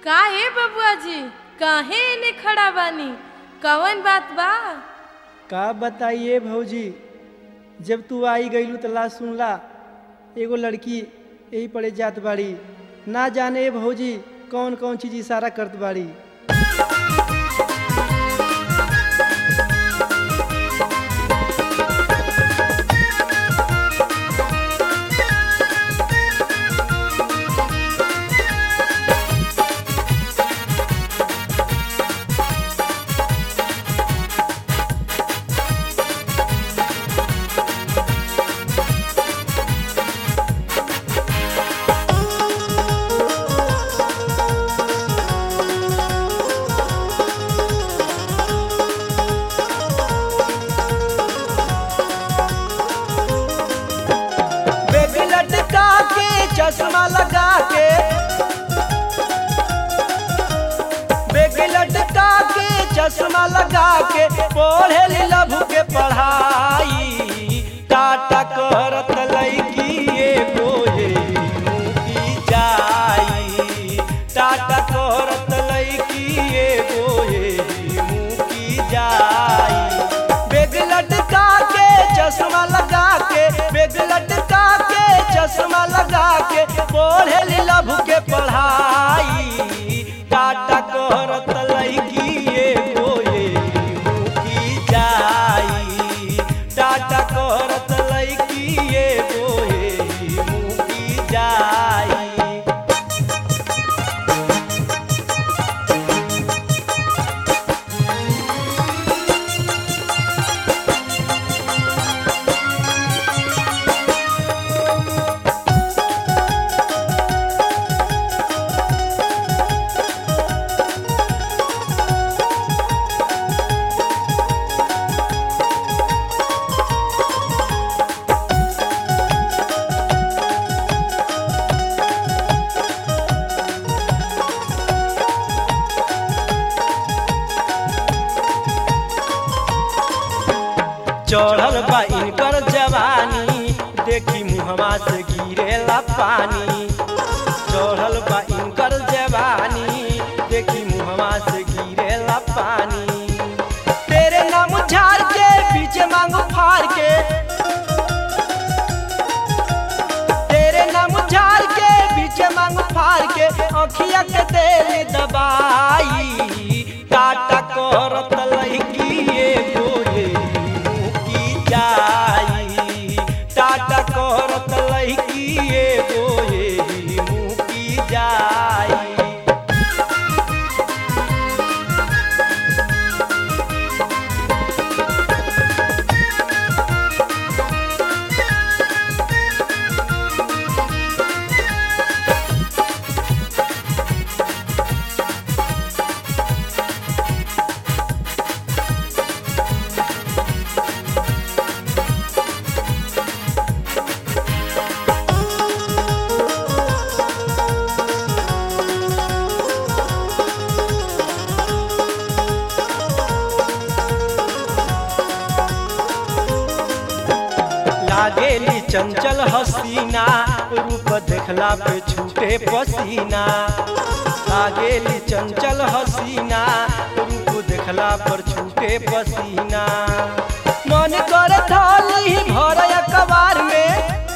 का हे बबुआ जी काहे एने खड़ा बानी कवन बात बा का बताइए भौजी जब तू आई गईलू तो ला सुनला एगो लड़की यही पड़े जात बाड़ी ना जाने भौजी कौन कौन चीज इशारा करत बाड़ी बेबी लटका के चश्मा लगा के बेबी लटका के चश्मा लगा के पढ़े लभ के पढ़ाई टाटा करत लैकी एगो ये मुकी जाई टाटा करत लैकी एगो ये मुकी जाई बेग लटका के चश्मा लगा के बेग लटका के चश्मा लगा के पढ़े लभ के पढ़ाई टाटा करत लैकी एगो ये मुकी जाई टाटा करत लैकी एगो ये मुकी जाई चढ़ल बा इनकर जवानी देखी मुहवा से गिरेला पानी चढ़ल बा इनकर जवानी देखी मुहवा से गिरेला पानी तेरे नाम झाड़ के पीछे मांगू फाड़ के तेरे नाम झाड़ के पीछे मांगू फाड़ के अखिया के तेल दबाई टाटा करत लहकी एगो ये मुकी जाई टाटा करत लहकी एगो ये मुकी जाई लागेली चंचल हसीना रूप देखला पे छूटे पसीना लागेली चंचल हसीना रूप देखला पर छूटे पसीना मन कर थाली भर कबार में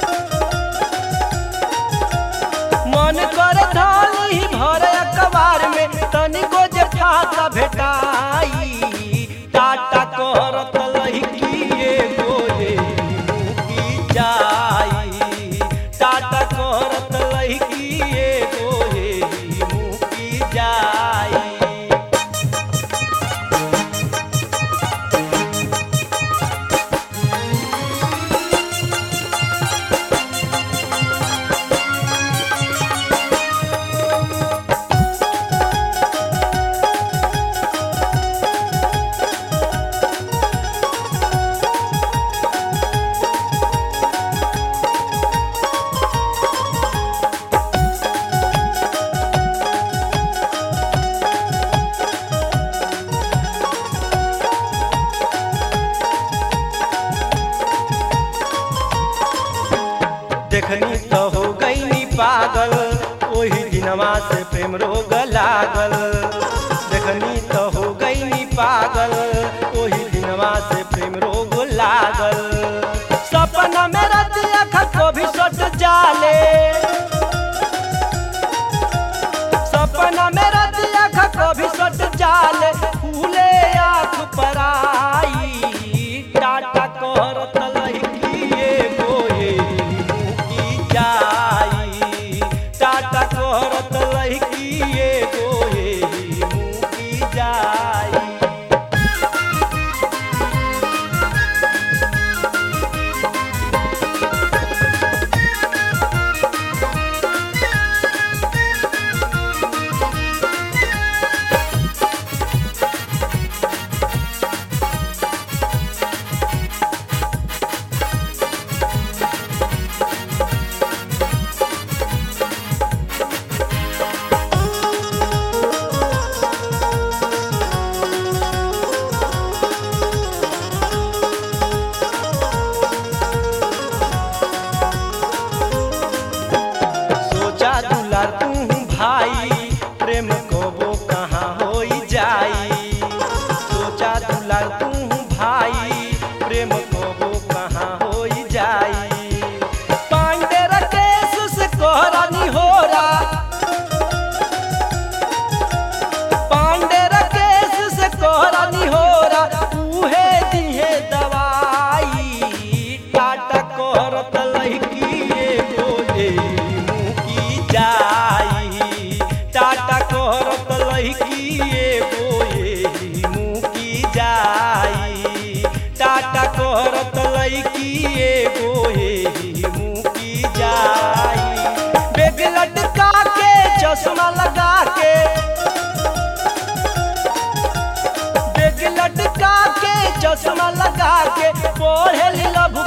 मन कर थाली भर कबार में तनिको जे फाका भेटाई टाटा करत लहकी एगो ये मुकी जाई टाटा करत लहकी एगो ये मुकी जाई दिनवा से प्रेम रोग लागल देखनी तो हो गई पागल ओही दिनवा से प्रेम रोग लागल सपना में रतिया को भी सट जाले सपना में रतिया को भी सट जाले फूले आँख पर आई टाटा कर तलहिए गोये की जाई टाटा कर तलहिए गोये की जाई सोचा दुलार तू भाई प्रेम कबो कहाँ होई जाई सोचा दुलार तू भाई प्रेम कबो कहाँ होई जाई पांडे रकेश से कोहरानी होरा पांडे रकेश से कोहरानी होरा उहे दिहे दवाई टाटा कोहरत लहकी बोले मुकी जाई टाटा कोहरत लहकी बोले मुकी जाई टाटा कोहरत लहकी बोले मुकी जाई बेग लटका के चश्मा लगा के बेग लटका के चश्मा लगा के पढ़े लभ